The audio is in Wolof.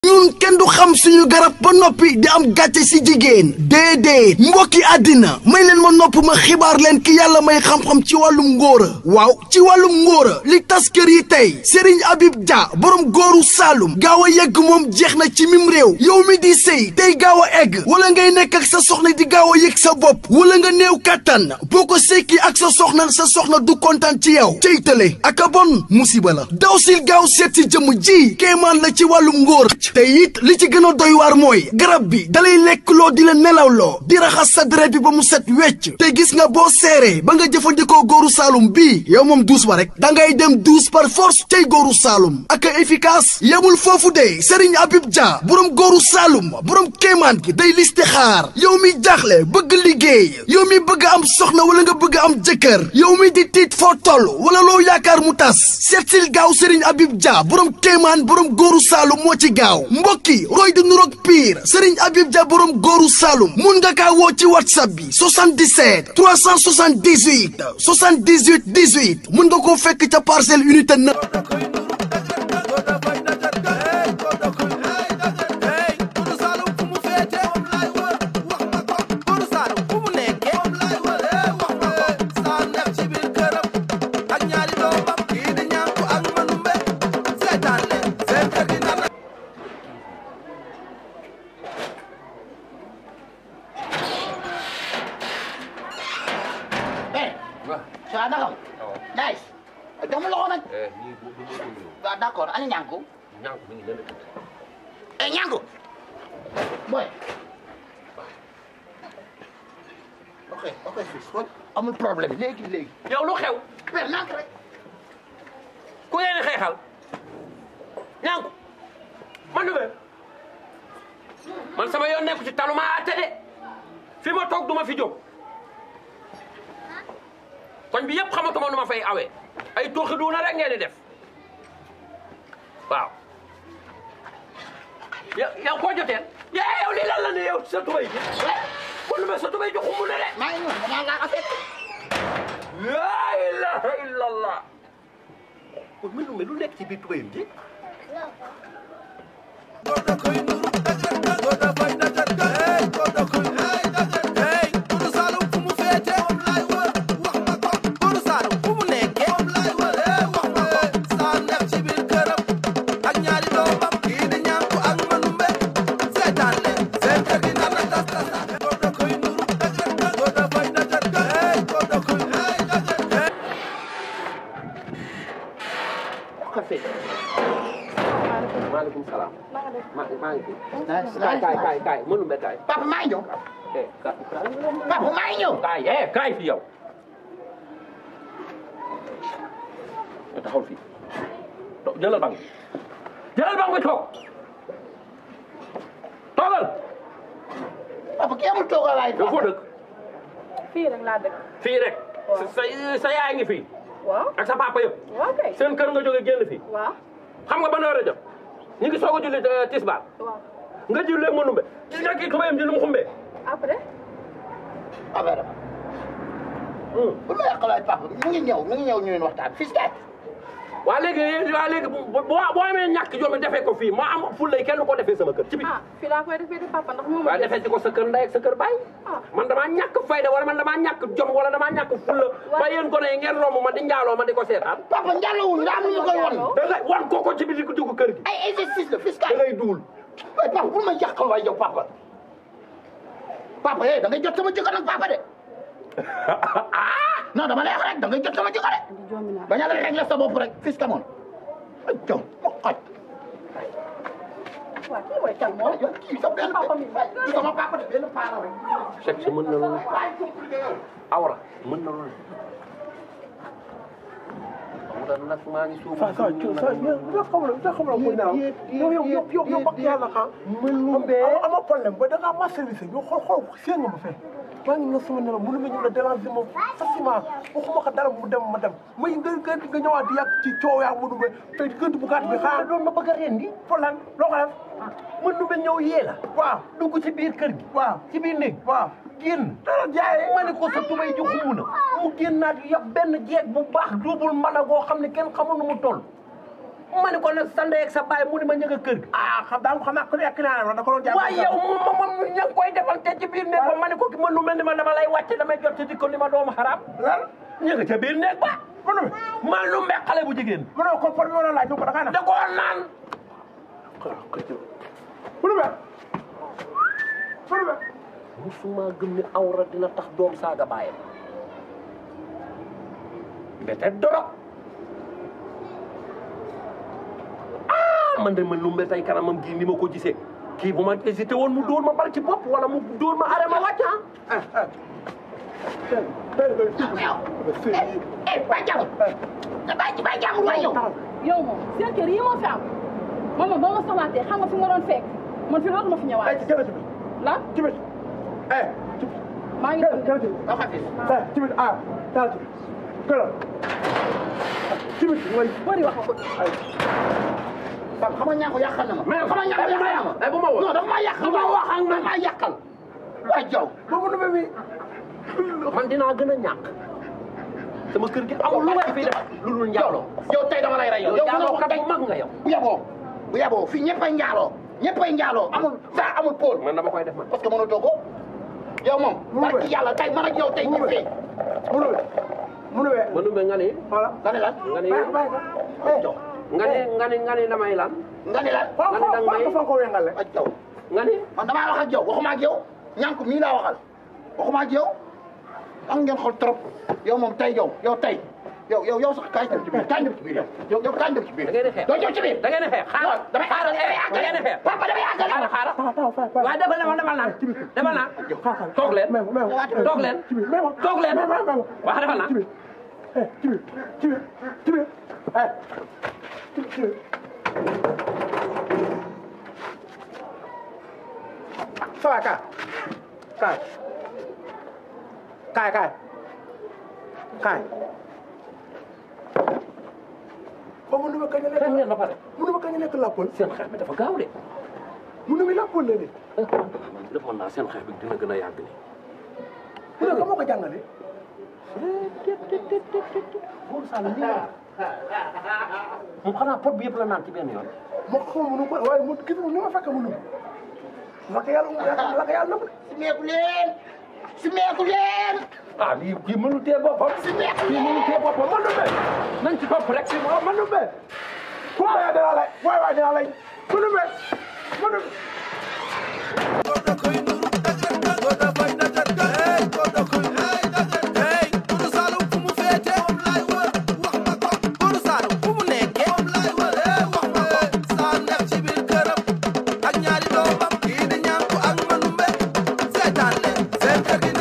ñun kenn du xam suñu garab ba noppi di am gàcce si jigéen déedéet mbokki àddina may leen ma nopp ma xibaar leen ki yàlla may xam-xam ci wàllum ngóora waaw ci wàllum ngóora li tas kër yi tey Serigne Habib Dia borom góoru Saalum gaaw a yegg moom jeex na ci mim réew yow mi di sëy tey gaaw a egg wala ngay nekk ak sa soxna di gaaw a yëg sa bopp wala nga néew kàttan boo ko sekki ak sa soxna sa soxna du kontaan ci yow cey tële ak a bon musiba la daw sil gaaw seet si jëmm ji kéemaan la ci wàllum ngóor te it li ci gën a doy waar mooy garab bi dalay lekk loo di la nelawloo di raxas sa deret bi ba mu set wecc te gis nga boo seeree ba nga jëfandikoo góoru Saalum bii yow moom douze ba rek da ngay dem douze par force tey góoru Saalum ak efficace yemul foofu de Serigne Habib Dia borom góoru Saalum borom kéemaan gi day liste xaar yow mi jaaxle bëgg liggéey yow mi bëgg am soxna wala nga bëgg am jëkkër yow mi di tiit foo toll wala loo yaakaar mu tas seetsil gaaw Serigne Habib Dia borom kéemaan borom góoru Saalum moo ci gaaw mbokki roy di nuroog pire Serigne Habib Dia borom góoru Saalum mun nga kaa woo ci whatsapp bi 77 378 78 18 mun nga koo fekk ca parcelle unité 9 waaw naka nice jox ma loxo nag nii bu bu bu bu waaw d'accord ana ñànku ñànk mi ngi leen eh ñànku boy ok ok fii xool amul problème léegi léegi yow lu xew père nànk rek ku ngeen di xeexal ñànk man du man sama yoon nekku ci taluma atte de fi ma toog du ma fi jóg koñ bi yëpp xamatuma nu ma fay awee ay tooxi duuna rek ngeen di def waaw yow yow koo joteel yaa yow lii lan la ne yow sa tubay ji kon ma sa tubay ji xumb na de maa ngi ñëw damaa laa affaire laa ilaha illallah kon mel lu mel lu nekk ci biir tubayam ji maaleykum salaam. maa maa ngi fi. kaay kaay kaay kaay mënu mbe kaay. papa maa ngi ñëw eh kaay papa maa ngi ñëw kaay eh kaay fi yow. nga taxawal fii to jëlal bang bi jëlal bang bi toog toogal. papa kii amul toogalaay yow foo dëkk fii rek laa dëkk. fii rek. sa sa sa yaay ngi fii waaw ak sa papa yëpp. waaw kay. seen kër nga jóge génn fii. waaw xam nga ban heure a jot ñu ngi soog a julli eh, tisbaar waaw nga julli léegi mënu mbe gis nga kii tubayam ji nu mu xumbee. après. affaire bu ma yàqalaay papa mu ngi ñëw mu ngi ñëw ñu leen waxtaan fii si waa léegi waa léegi bu boo boo amee ñàkk jom defee ko fii moo am fullay kenn ko defee sama kër ci bi ah fii laa koy defee de papa ndax moom waaye defee ci ko sa kër ndey ak sa kër baay ah man damaa ñàkk fayda wala man damaa ñàkk jom wala damaa ñàkk fulla ba yéen gone yi ngeen romb ma di njaaloo ma di ko seetaan papa njàllawul nga am lu ñu koy wan da ngay wan kooko ci bi di dugg kër gi ay exercice la da fiscal ngay duul ay papa bul ma yàqal waay yow papa papa eh da ngay jot sama jëkkër nag papa de non dama lay wax rek da ngay jot sama jëkkër de joomi naa bañ a la régler sa bopp rek fiscal moom ay jom ma xaj waaw kii mooy kan moom. yow kii sa benn Papa mi. kii sama papa de benn paara rek sexe mën na loolu waaye compliqué yow awra mën na loolu xam nga nag maa ngi suuf saa saa saa yow xamul yow xamul ko naaw yow yow yow yow yow yàlla xam am ama problème ba da ngaa ma service yow xool xool seen nga ma fee maa ngi na sama nelaw mënu ma ñëw la déranger ma facilement waxuma ko dara mu dem ma dem may nga nga nga ñëwaat di yàgg ci coow yaa mënu ma te gënt bu gàtt bi xanaa doon ma bëgg a rendi pour lan loo ko def mënu ma ñëw yee la waaw dugg ci biir kër gi waaw ci biir néeg waaw génn dara jaay ma ne ko sa tubay ji xumb na mu génnaat yab benn jeeg bu baax duubul mën a goo xam ne kenn xamul nu mu toll ma ne ko nag sa ndey ak sa baay mu ne ma ñëg a kër gi ah xam daa xam naa ku nekk naa ne da ko doon jàpp waaye yow moom moom moom ña ngi koy defante ci biir néeg ba ma ne ko ki man lu mel ni ma dama lay wàcce damay jot ci dikko ni ma doomu xaraam lan ña nga ca biir néeg ba mu ne man lu mbe xale bu jigéen mu ne ko por bi wala laaj ñu ko da ngaa na da koo naan mu ne mu ne musuma gëm ni awra dina tax doom saaga baayam mbete dorog ah man de man lu mbe tey kanamam gii ni ma ko gisee kii bu ma hésité woon mu dóor ma bal ci bopp wala mu dóor ma are ma wàcc ah eh ba jàmm nga bàyyi ci ba jàmm waay yow yow moom seen kër yi moo fi am man moom boo ma soxlaatee xam nga fi ma doon fekk man fi dootuma fi ay ñëwaat ci jëlee ci bi lan ci bi eh ci bi maa ngi jëlee dem jëlee ci bi nga xam fi eh ci bi ah taal ci bi këral ci bi mooy bëri wax ko Pape xam nga ñaa ko yàqal na ma. mais xam nga ñaa ko yàqal na ma. ay bu ma wax non dafa maa yàqal. bu ma wax ak man. dafa maa yàqal. waa Jaw. boobu nu bi man dinaa gën a ñàkk sama kër gi amul lu may fi def lu dul njaaloo yow tey dama lay rey yow. yow yow njaaloo mënoo kat tey bu mag nga yow bu yaboo bu yaboo fii ñëppay njaaloo ñëppay njaaloo amul saa amul pôle. man dama koy def man parce que mënatoo ko yow moom. Mu barki ngi yàlla tey man ak yow tey mu ñu ngi fee. mu nu mu nu ma numbe nga ni voilà nga ne lan. nga ni bàyyi bàyyi eh Jaw nga ni nga ni nga ni damay lan nga ne lan. xool nga ne danga may- xool fa ko wengale ak Jaw nga ni man damaa wax ak yow waxuma ak yow ñànk mii laa waxal waxuma ak yow am ngeen xol trop yow moom tey yow yow tey yow yow yow sax kaay dem ci biir kaay dem ci biir yow yow kaay dem ci biir. da ngeen di xeex doo ñëw ci biir. da ngeen di xeex xaaral damay xaaral damay da ngeen di xeex papa damay àggale. xaaral xaaral taxaw taxaw fay fay waaye defal na ma defal naa defal naa toog leen mais mais toog leen ci bi mais toog leen mais mais mais wax defal naa ci bi eh ci bi ci bi ci bi eh ci bi ci bi ça va kaay kaay kaay kaay kaay ba mu nuba kañ a xeex nekk ngeen ba pare mu nuba kañ a nekk lappol seen xeex bi dafa gaaw de mu nuba lappol la de man defoon naa seen xeex bi dina gën a yàgg ni mu ne ko moo ko jàngale Buur Saalum lii la moom xanaa pot bi yëpp la naan ci benn yoon moo ko xaw ma nu ko waaye mu gis ni ma fekk mu nuba la ko yàlla la ko yàlla nëbb simeeku leen simeeku leen. ah lii kii mënul tee boppam kii mënul tee boppam man du mel nañ ci topp rek waaw man nu mel ku ma yaa dinaa lay waay waay dinaa lay mu nu mel mu nu ak ñaari doomam kii di ñànku ak manumbe seetaan leen seen kër gi